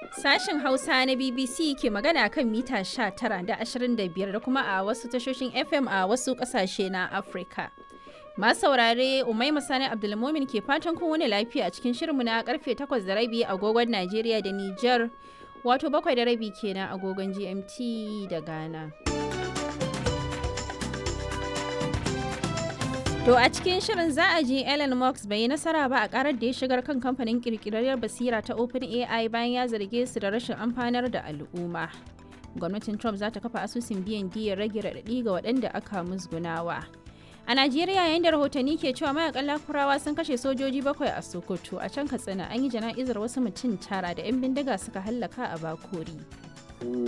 Sashen Hausa na BBC ke magana kan mita 19 da 25 da kuma a wasu tashoshin FM a wasu ƙasashe na Afirka. Masu saurare Umaima Sani Abdulmumin ke fatan kun wani lafiya a cikin shirinmu na karfe 8 da rabi agogon Najeriya da Nijar wato bakwai da rabi kenan agogon GMT da Ghana. To a cikin shirin za a ji Elon Musk bai yi nasara ba a karar da ya shigar kan kamfanin kirkirarriyar basira ta OpenAI bayan ya zarge su da rashin amfanar da al'umma. Gwamnatin Trump za ta kafa asusun biyan diyar rage raɗaɗi ga waɗanda aka musgunawa. A Najeriya yayin da rahotanni ke cewa mayakan lakurawa sun kashe sojoji bakwai a Sokoto a can Katsina an yi jana'izar wasu mutum tara da 'yan bindiga suka hallaka a Bakori.